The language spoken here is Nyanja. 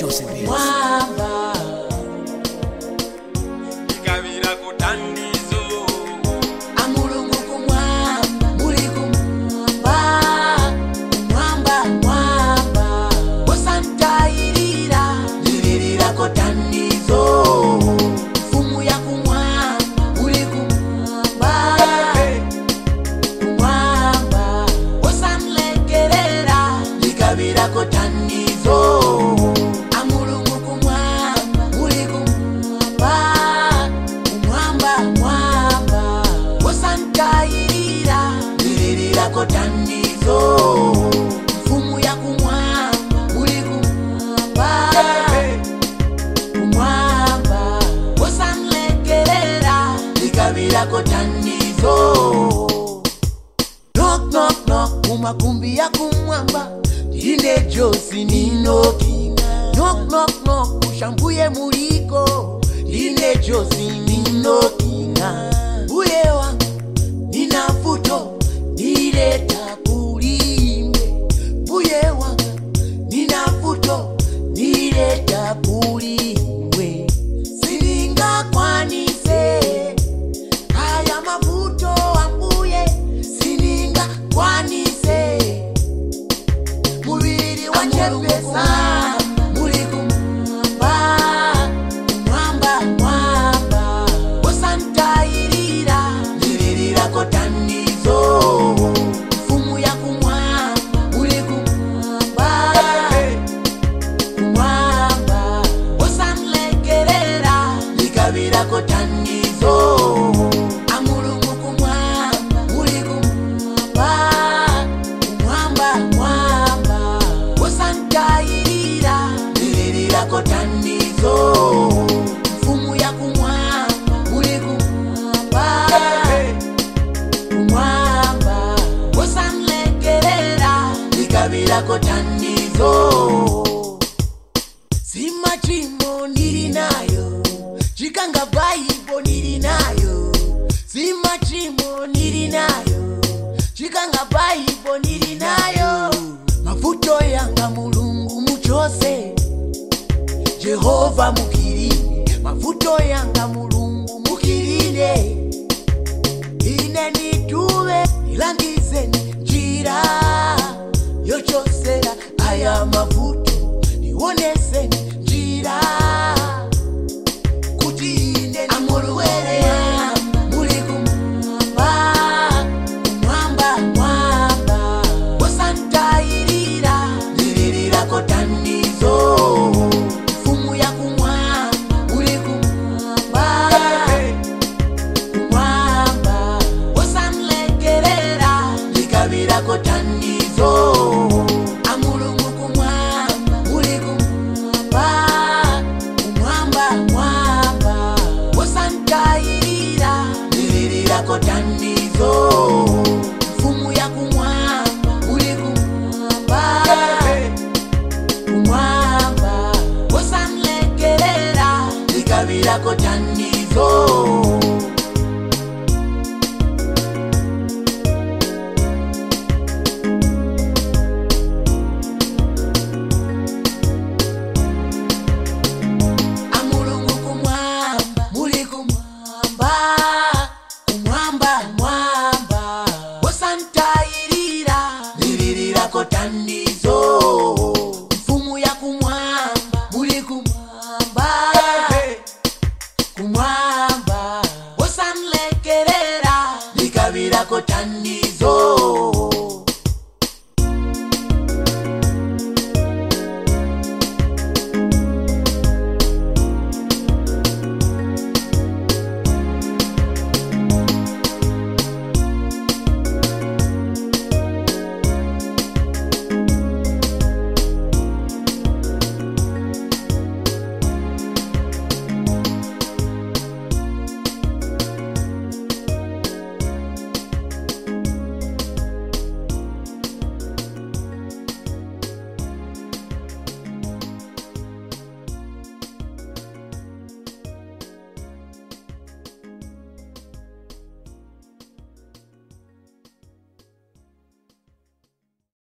Jose Beats. mwamba ikabira kutandizo amulungu kumwamba muli kumwamba kumwamba mwamba osantayirira lirirako tanizo mfumu ya kumwamba muli kumwamba kumwamba osamlekerera likabirako tanizo amulungu kumwamba muli kumwamba kumwamba mwamba osantayirira lirirako tanizo mfumu ya kumwamba muli kumwamba kumwamba osamlekerera likabirako tanizo knock knock knock mumakumbi ya kumwamba ine josi ninoki knock knock knock ushambuye muliko ine josi ninokina uye wangu nina futo nileta kulimbe uye wangu nina futo nileta kulimbe silinga kwanise haya mavuto ambuye sininga kwanise mubiri wachepesa muli kumwamba kumwamba mwamba osantayirira lirirako tanizo mfumu ya kumwamba muli kumwamba kumwamba osamlekerera likabirako tanizo amulungu kumwamba muli kumwamba kumwamba mwamba osantayirira lirirako tanizo mfumu ya kumwamba muli kumwamba kumwamba osamlekerera likabirako tanizo simachimo ndiri nayo chikanga bhaibo ndiri nayo simachimo ndiri nayo chikanga bhaibo ndiri nayo mavuto yanga mulungu muchose jehovha mukirine mavuto yanga mulungu mukirine ine nituve ilangizeni njira yochosera aya mavuto ndioneseni njira kuti ine amurwere muli kumwamba kumwamba mwamba osantayirira lirirako tanizo mfumu ya kumwamba muli kumwamba kumwamba osamlekerera likabirako tanizo amulungu kumwamba muli kumwamba kumwamba mwamba osantayirira lirirako tanizo mfumu ya kumwamba muli kumwamba kumwamba osamlekerera likabirako tanizo amulungu kumwamba muli kumwamba kumwamba mwamba osanta